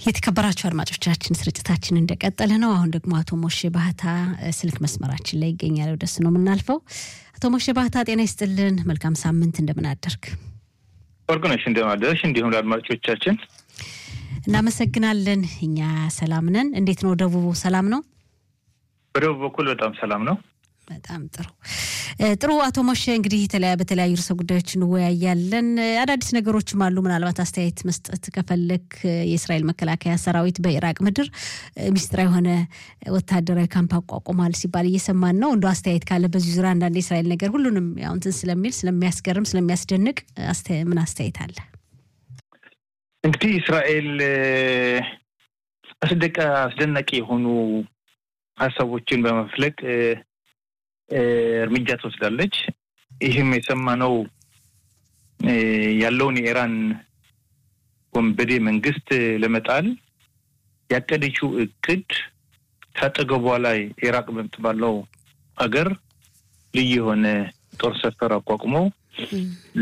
የተከበራችሁ አድማጮቻችን ስርጭታችን እንደቀጠለ ነው። አሁን ደግሞ አቶ ሞሼ ባህታ ስልክ መስመራችን ላይ ይገኛል። ወደሱ ነው የምናልፈው። አቶ ሞሼ ባህታ ጤና ይስጥልን። መልካም ሳምንት። እንደምን አደርግ? ወርቅነሽ እንደምን አደረሽ? እንዲሁም ለአድማጮቻችን እናመሰግናለን። እኛ ሰላም ነን። እንዴት ነው ደቡቡ? ሰላም ነው? በደቡብ በኩል በጣም ሰላም ነው። በጣም ጥሩ ጥሩ። አቶ ሞሼ እንግዲህ በተለያዩ ርዕሰ ጉዳዮች እንወያያለን። አዳዲስ ነገሮችም አሉ። ምናልባት አስተያየት መስጠት ከፈለክ የእስራኤል መከላከያ ሰራዊት በኢራቅ ምድር ሚስጥራ የሆነ ወታደራዊ ካምፕ አቋቁሟል ሲባል እየሰማን ነው። እንደ አስተያየት ካለ በዚህ ዙሪያ አንዳንድ የእስራኤል ነገር ሁሉንም ያው እንትን ስለሚል ስለሚያስገርም፣ ስለሚያስደንቅ ምን አስተያየት አለ? እንግዲህ እስራኤል አስደቀ አስደናቂ የሆኑ ሀሳቦችን በመፍለቅ እርምጃ ትወስዳለች። ይህም የሰማነው ያለውን የኢራን ወንበዴ መንግስት ለመጣል ያቀደችው እቅድ ከአጠገቧ ላይ ኢራቅ በምትባለው ሀገር ልዩ የሆነ ጦር ሰፈር አቋቁሞ